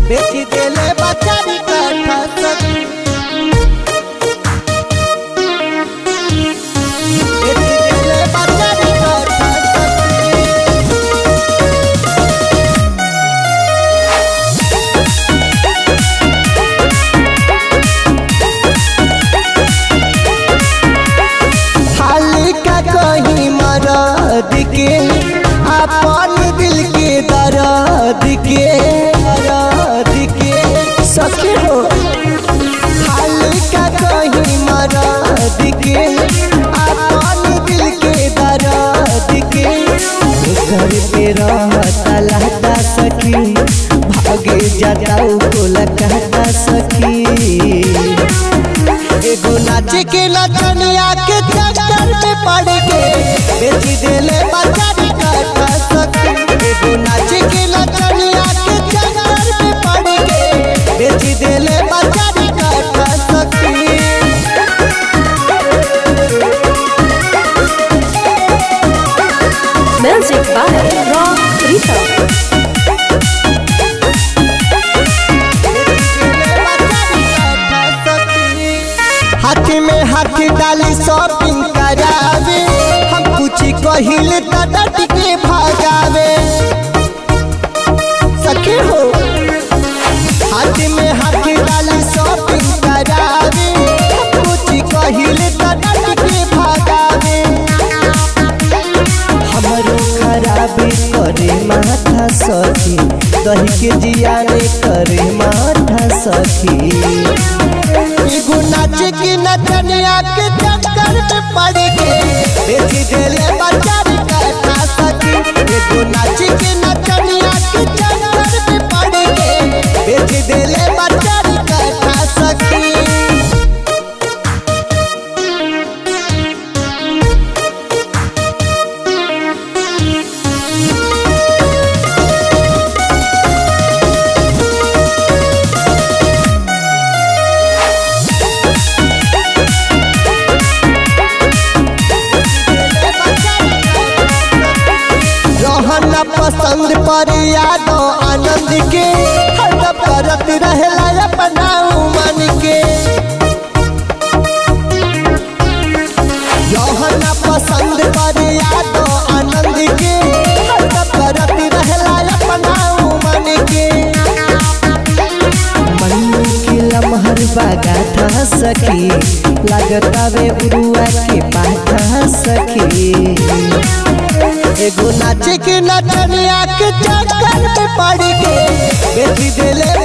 बेची देले बचारी काठा सखी बेची देले बचारी काठा सखी हाल का कहीं मरद के अपन दिल के दर्द के दर्द के सखी हो हाल का कहीं मरद के अपन दिल के दर्द के घर पे रहता लहता सखी भागे जाता को लगता सखी एगो नाचे के नचनिया के चक्कर में पड़ के बेची देले बचारी काठा सखी एगो नाचे के नचनिया के चक्कर में पड़ के बेची देले बचारी काठा सखी Music by Rock Rita. हाथ में हाथ डाली शॉपिंग करावे हम कुछ कहिल त डट के भागावे सखी हो हाथ में हाथ डाली शॉपिंग करावे हम कुछ कहिल त डट के भागावे हमरो खराबी करे माथा सखी दही के जियाने करे माथा सखी एगो नाचे की नचनिया के चक्कर में पड़ के बेची देले बचारी काठा सखी एगो नाचे की नचनिया के चक्कर में पड़ के बेची देले बचारी काठा सखी रहना पसंद पर यादो आनंद के हर करत रहेला अपना मन के रहना पसंद पर यादो आनंद के हर करत रहेला अपना मन के मन्नू के लमहर बागा था सखी लगतावे उरुआ के पाठा सखी एगो नाचे के नचनिया के चक्कर में पड़ के बेची देले